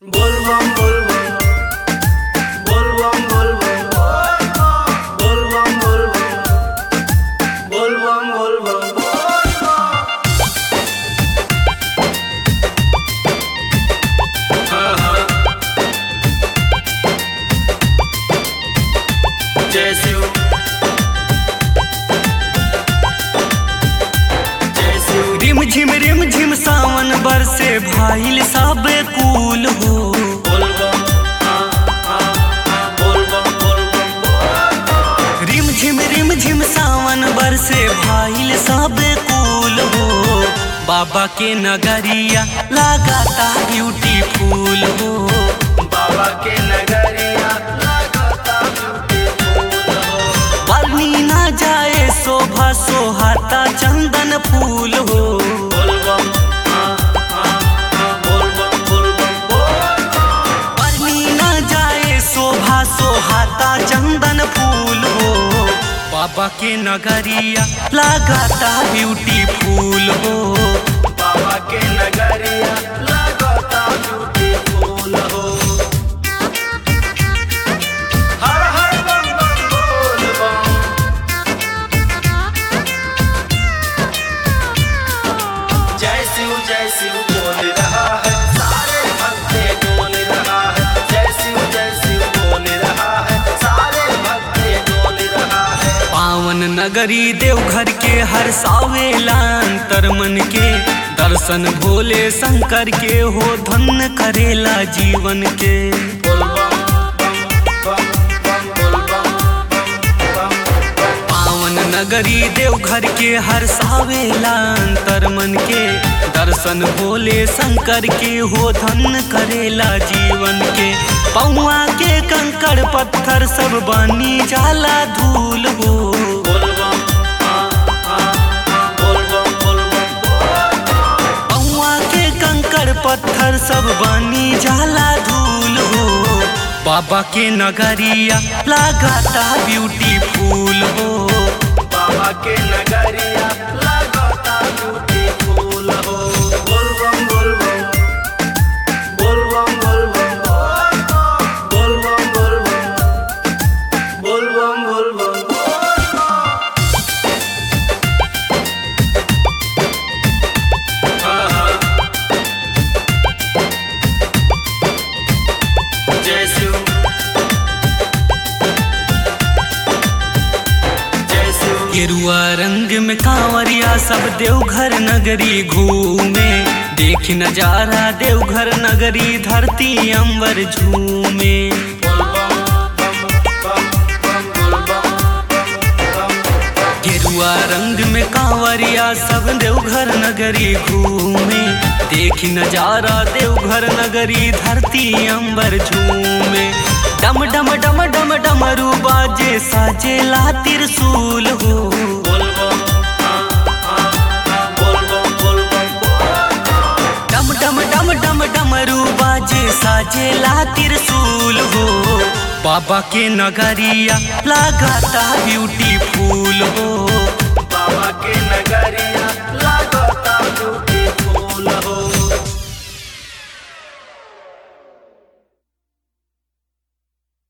बोलबम बोलबम बोलबम बोलबम बोलबम बोलबम बोलबम बोलबम हाँ हाँ जय शिव जय शिव रिम झिम रिम झिम सावन बरसे भाईल सब कूल हो बोलबम हाँ हाँ हाँ बोलबम बोलबम रिम झिम रिम झिम सावन बरसे भाईल सब कूल हो बाबा के नगरिया लगाता ब्यूटीफुल हो बाबा के नगरिया लगता ब्यूटीफुल हो बनी ना जाए शोभा सोहाता चंदन फूल हो बोलबम हाँ हाँ हाँ बोलबम बोलबम बोलबम बनी ना जाए शोभा सोहाता चंदन फूल हो बाबा के नगरिया लगाता ब्यूटीफुल हो बाबा के नगरिया लगता ब्यूटीफुल हो हर हर बम बम बोलबम जय शिव जय शिव बोल रहा है सारे भक्ते डोल रहा है जय शिव जय शिव बोल रहा है सारे भक्ते डोल रहा है पावन नगरी देवघर के हर सावेला अंतर मन के दर्शन भोले शंकर के हो धन्य करेला जीवन के बोलबम बम बम बम बोलबम बम बम पावन नगरी देवघर के हर सावेला अंतर मन के दर्शन भोले शंकर के हो धन्य करेला जीवन के पौआ के कंकड़ पत्थर सब बनी जाला धूल हो बोलबम हाँ हाँ हाँ बोलबम बोलबम बोलबम पौआ के कंकड़ पत्थर सब बनी जाला धूल हो बाबा के नगरिया लगाता ब्यूटीफुल हो बाबा के नगरिया लगता ब्यूटीफुल हो बोलबम बोलबम बोलबम बोलबम बोलबम बोलबम बोलबम बोलबम हाँ हाँ जय शिव जय शिव गेरुआ रंग में कांवरिया सब देवघर नगरी घूमे देख नजारा देवघर नगरी धरती अंबर झूमे गेरुआ रंग में कांवरिया सब देवघर नगरी घूमे देख नजारा देवघर नगरी धरती अंबर झूमे डम डम डम डम डमरू बाजे साजेला त्रिशूल हो डम डम डम डम डमरू बाजे साजेला त्रिशूल हो बाबा के नगरिया लगाता ब्यूटीफुल हो बाबा के नगरिया